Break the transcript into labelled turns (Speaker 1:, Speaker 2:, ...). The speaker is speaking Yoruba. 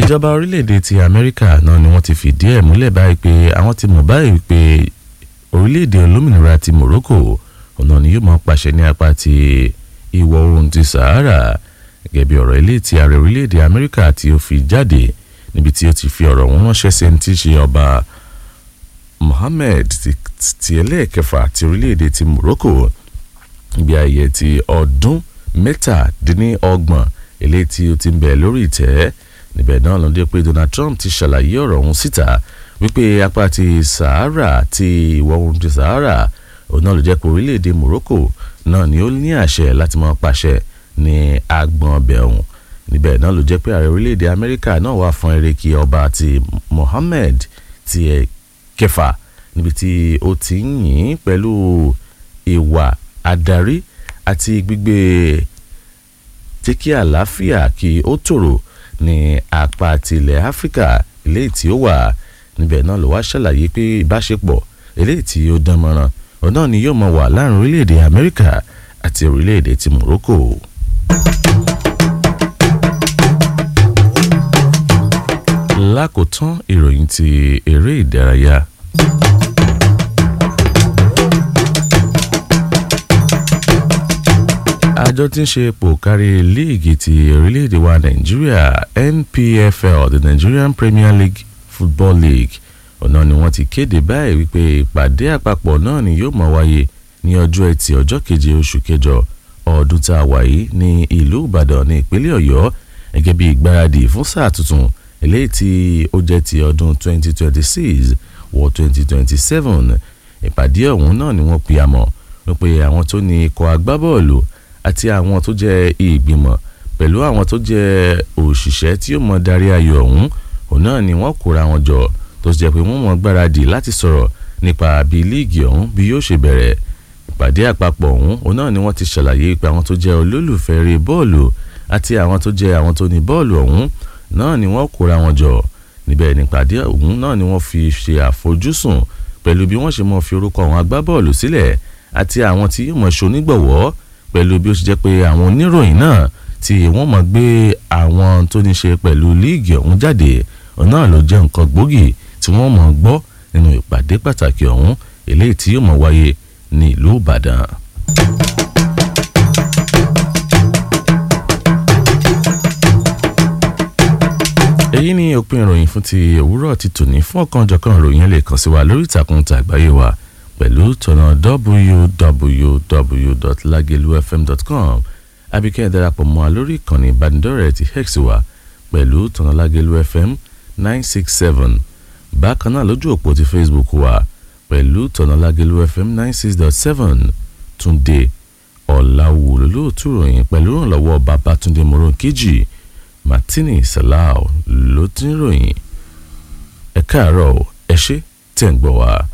Speaker 1: ìjọba orílẹ̀-èdè ti amẹ́ríkà náà ni wọ́n ti fìdí ẹ̀ múlẹ̀ báyìí pé àwọn ti mọ̀ báyìí pé orílẹ̀-èdè olómìnira ti morocco ọ̀nà ni yóò máa pàṣẹ ní apá ti ìwọ̀ oòrùn ti sahara gẹ́gẹ́ bí ọ̀rọ̀ ilé ti ààrẹ orílẹ̀-èdè amẹ́ríkà tí ó fi jáde níbi tí ó ti fi ọ̀rọ̀ wọn ránṣẹ́ sí ẹni tí í ṣe ọba mohammed ti ẹlẹ́ẹ̀kẹfà ti orílẹ̀-èdè ti morocco níbi ayẹyẹ ti ọdún mẹ́tàdínlọ́gbọ̀n eléyìí tí ó ti ń bẹ lórí ìtẹ́ níbẹ̀ náà ló dé pé Donald Trump ti ṣàlàyé ọ̀rọ̀ ọ̀hún síta wípé apá ti Sahara ti ìwọ̀ oòrùn ti Sahara òun náà ló jẹ́ pé orílẹ̀-èdè Morocco náà ni ó ní àṣẹ láti máa pàṣẹ ní agbọ̀n ọbẹ̀ ọ̀hún níbẹ̀ náà ló jẹ́ pé ààrẹ orílẹ̀-èdè Amẹ́ríkà náà wà fún eréki ọba ti Mohammed ti ẹ̀ kẹfà níbi tí ó ti ń yìn pẹ̀lú ìwà adarí àti gbígbé jẹ́ kí àlàáfíà kí ó tòrò ní apá tilẹ̀ áfíríkà eléyìí tí ó wà níbẹ̀ náà ló wá ṣàlàyé pé ìbáṣepọ̀ eléyìí tí ó dán mọ́rán òun náà ni yóò máa wà láàrin orílẹ̀-èdè amẹ́ríkà àti orílẹ̀-èdè ti morocco. lákòótán ìròyìn ti eré ìdárayá. àjọ tí ń ṣe ipò kárí líìgì ti orílẹ̀-èdè wa nàìjíríà NPFL the Nigerian Premier League Football League ọ̀nà ni wọ́n ti kéde báyìí wípé ìpàdé àpapọ̀ náà ni yóò máa wáyé ní ọjọ́ ẹtì ọjọ́ keje oṣù kẹjọ ọdún tá a wà yìí ní ìlú ìbàdàn ní ìpínlẹ̀ ọ̀yọ́ gẹ́gẹ́ bí ìgbáradì fún sáà tuntun eléyìí tí ó jẹ́ ti ọdún 2026 wọ 2027 ìpàdé ọ̀hún náà ni wọ́n pe àmọ́ wípé àwọn tó ní ikọ̀ agbábọ́ọ̀lù àti àwọn tó jẹ́ ìgbìmọ̀ pẹ̀lú àwọn tó jẹ́ òṣìṣẹ́ tí ó mọ darí ayò ọ̀hún òun náà ni wọ́n kóra wọn jọ tó jẹ́ pé wọ́n mọ̀ gbáradì láti sọ̀rọ̀ nípa bí líìgì ọ̀hún bí yóò ṣe bẹ̀rẹ̀ ìpàdé àpapọ̀ ọ̀hún òun náà ni wọ́n ti ṣàlàyé pé àwọn tó jẹ́ olólùfẹ́ eré bọ́ọ̀lù àti àwọn tó jẹ́ àwọn tó ní bọ́ọ̀lù ọ̀hún náà ni wọ́n kóra wọn jọ níbẹ̀ nípàdé ọ̀hún náà ni wọ́n fi ṣe àfojúsùn pẹ̀lú bí wọ́n ṣe mọ̀ fi orúkọ àwọn agbábọ́ọ̀lù sílẹ̀ àti àwọn tí yóò mọ̀ ṣonígbọ̀wọ́ pẹ̀lú bí ó ṣe jẹ́ pé àwọn oníròyìn náà tí wọ́n mọ̀ gbé àwọn tó ní ṣe pẹ̀lú líìgì ọ̀hún jáde ọ̀nà ló jẹ́ nǹkan gbòógì tí wọ́n mọ̀ gbọ́ nínú ìpàdé pàtàkì ọ̀hún eléyìí tí yóò mọ̀ wáyé ní ìlú Ìbàdàn. èyí ni òpin ìròyìn fún ti òwúrọ̀ ti tòní fún ọ̀kanòjọ̀kan ìròyìn lè kàn sí wa lórí ìtàkùn tàgbáyé wa pẹ̀lú tọ̀nà www.lagelufm.com abikẹ́ darapọ̀ mọ́ a lórí ìkànnì ìbánidọ́rẹ̀ẹ́ ti hex wa pẹ̀lú tọ̀nà lagelufm nine six seven bákan náà lójú òpó ti facebook wa pẹ̀lú tọ̀nà lagelufm nine six dot seven túnde ọ̀làwù lólóòtú ròyìn pẹ̀lú ìrànlọ́wọ́ babatunde moronkeji martini salau ló ti ń ròyìn ẹ káàárọ̀ ẹ ṣé tẹ̀ ń gbọ́ wa.